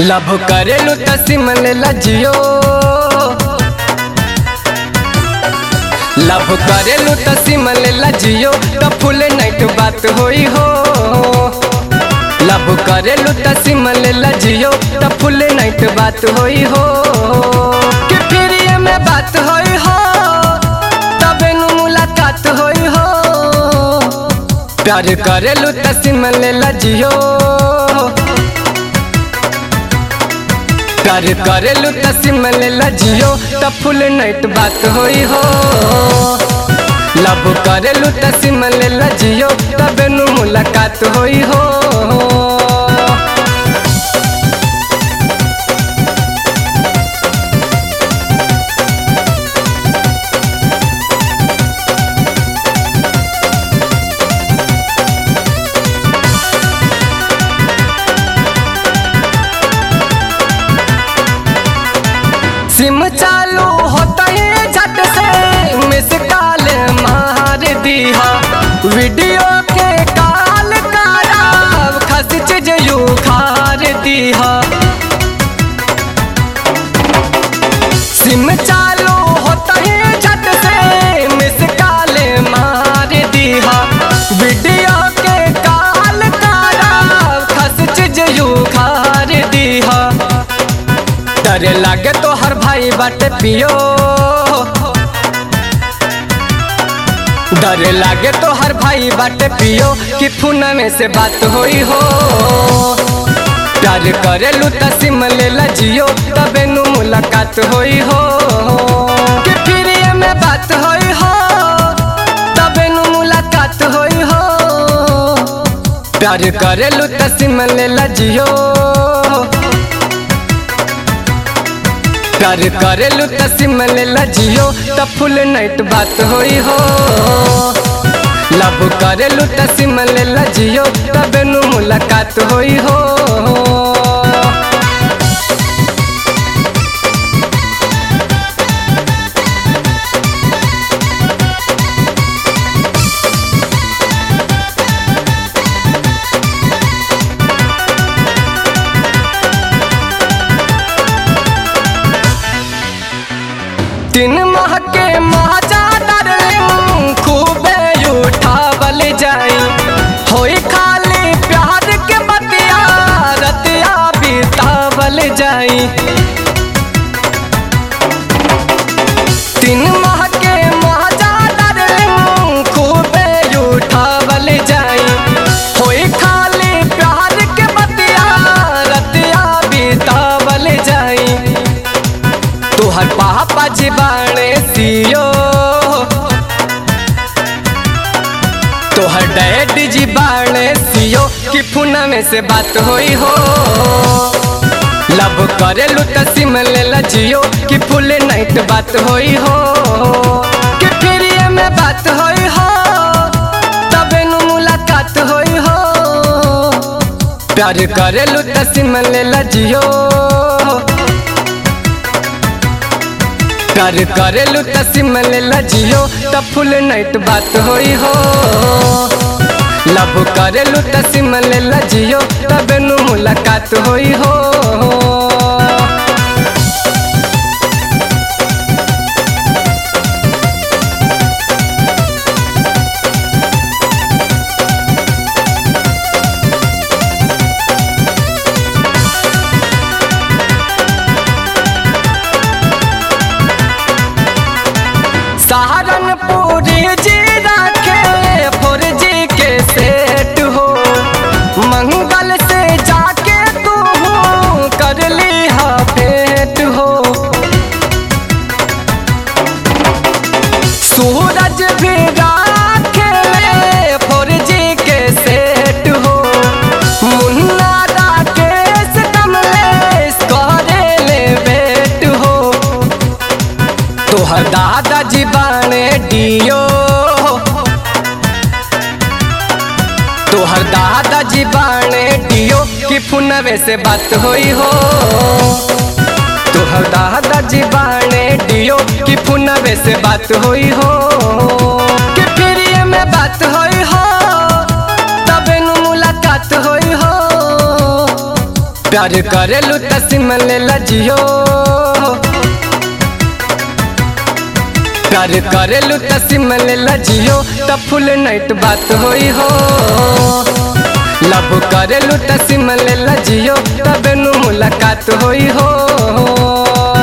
love करेलू त SIM लेला जियो लभ करेलू त सिम लेला जियो त फुल नाइट बात होई हो लभ करेलू त सिम लेला जियो त फुल नाइट बात होई हो कि फिर ये में बात होई हो तबे नु मुलाकात होई हो प्यार करेलू त सिम लेला जियो प्यार करेलू त सिम लेला जियो त फुल नाइट बात होई हो लव करेलू त सिम लेला जियो तबे नु मुलाकात होई हो सिम चालू होता ही झट से मिस कॉल मार दिया वीडियो के कॉल कराब खस चीज यू खार दिया सिम चालू होता ही झट से मिस कॉल मार दिया वीडियो के कॉल कराब खस चीज यू खार दिया डरे लागे तो हर भाई बाटे पियो डरे लागे तो हर भाई बाटे पियो कि फूना में से बात होई हो प्यार करेलू त सिम लेला जियो तबे नु मुलाकात होई हो कि फिर ये में बात होई हो तबे नु मुलाकात होई हो प्यार करेलू त सिम लेला जियो प्यार करेलू त सिम लेला जियो त फुल नाइट बात होई हो लव करेलू त सिम लेला जियो तबे नु मुलाकात होई हो तीन माह के माजा डार्लिंग खूबे उठावल जाई होई खाली प्यार के बतिया रतिया बितावल जाई तीन माह के माजा डार्लिंग खूबे उठावल जाई होई खाली प्यार के बतिया रतिया बितावल जाई तोहर पापा जी बाणे सियो तोहर डैड जी बाणे सियो कि फुना में से बात होई हो लव करेलू त सिम लेला जियो कि फुल नाइट बात होई हो कि फिर ये में बात होई हो तबे नु मुलाकात होई हो प्यार करेलू त सिम लेला जियो प्यार करेलू त सिम लेला जियो त फुल नाइट बात होई हो लव करेलू त सिम लेला जियो तबे नु मुलाकात होई हो सहारनपुरी जी रखे फोर जी के सेट हो मंगल से जाके तू कर ली हा भेंट हो सूरज भी राखे फोर जी के सेट हो मुन्ना राकेश कमलेश करे ले बेट हो तोहर दादाजी बाणे डियो तोहर दादाजी बाणे डियो कि फुनवे से बात होई हो तोहर दादाजी बाणे डियो कि फुनवे से बात होई हो कि फिर ये में बात होई हो तबे नु मुलाकात होई हो प्यार करेलू त सिम लेला जियो प्यार करेलू त सिम लेला जियो त फुल नाइट बात होई हो लव करेलू त सिम लेला जियो तबे नु मुलाकात होई हो